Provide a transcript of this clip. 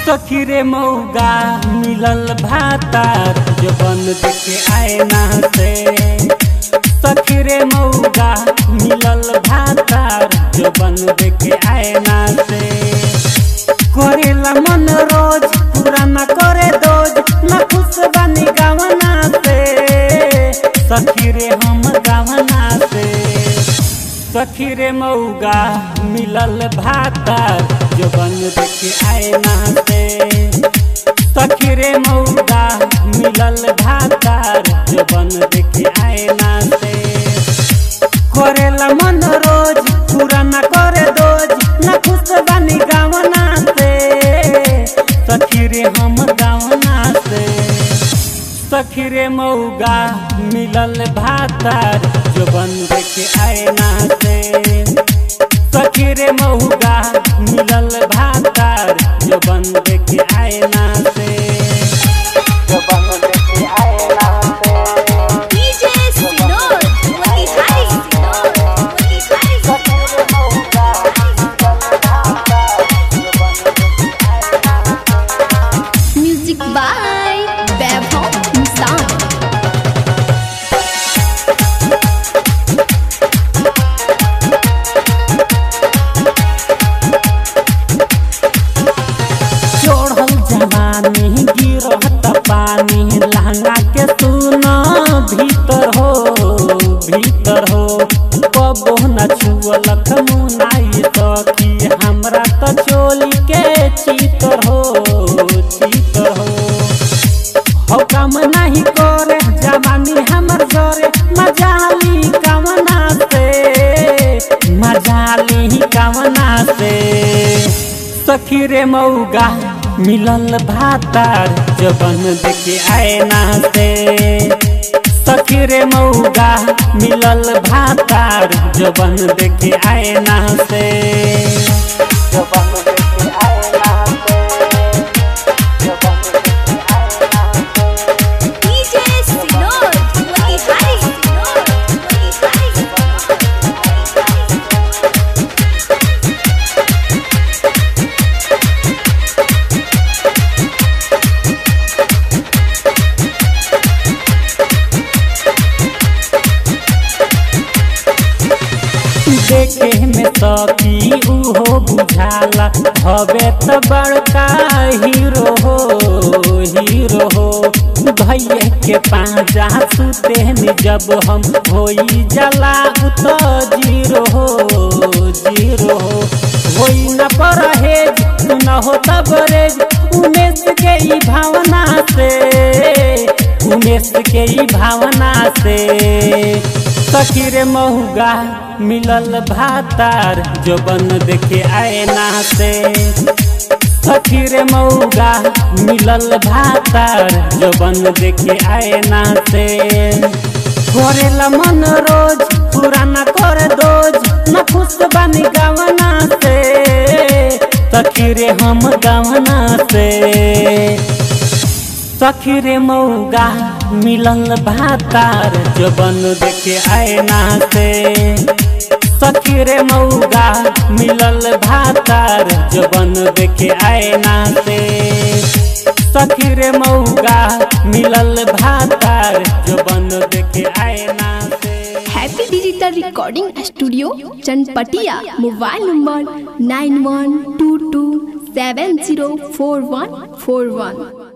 सखी रे मौगा मिलल भातार जो बन देखे आयना से सखी रे मौगा मिलल भातार जो बन देखे आयना से करेला मन रोज पूरा न करे दोज न खुश बनी गावना से सखी रे हम गावना से सखी रे मौगा मिलल भातार जो बन देखे आयना से सखी रे मौगा मिलल भातार जो बन देखे आयना से करेला मन रोज पूरा न करे दोज न खुश बनी गावना से सखी रे हम गावना से सखी रे मौगा मिलल भातार जो बन देखे आयना से सखी रे मौगा मिलल भातार जो बन देखे आयना से जो बन देखे आयना से DJ Sinor, Motihari Sinor, Motihari Sinor. Music by Vaibhav Nissan. चढ़ल जवानी गिरहत पानी लहंगा के सुन भीतर हो भीतर हो कबो न छुअलक मुनाई सखी हमरा त चोली के चितर हो चितर हो हो काम नहीं करे जवानी हमर जोरे मजाली कामना से मजाली कामना से सखी रे मौगा मिलल भातार जबन देखे आयना से सखी रे मौगा मिलल भातार जबन देखे आयना से जबन देखे आयना से जबन देखे आयना से DJ Sinor, Motihari Sinor, Motihari Sinor. देखे में सखी उहो बुझाला हवे त बड़का हीरो हो हीरो हो भैया के पाँजा सुते नि जब हम होई जला उत जीरो हो जीरो हो होई न परहेज तू न हो तबरेज उमेश के ई भावना से उमेश के ई भावना से सखी रे महुगा मिलल भातार जो बन देखे आयना से सखी रे मौगा मिलल भातार जो बन देखे आयना से करेला मन रोज पूरा न कर दोज न खुश बनी गावना से सखी रे हम गावना से सखी रे मौगा मिलल भातार जो बन देखे आयना से सखी रे मौगा मिलल भातार जो बन देखे आयना से सखी रे मौगा मिलल भातार जो बन देखे आयना से happy digital recording studio Chanpatia mobile number nine one two two seven zero four one four वन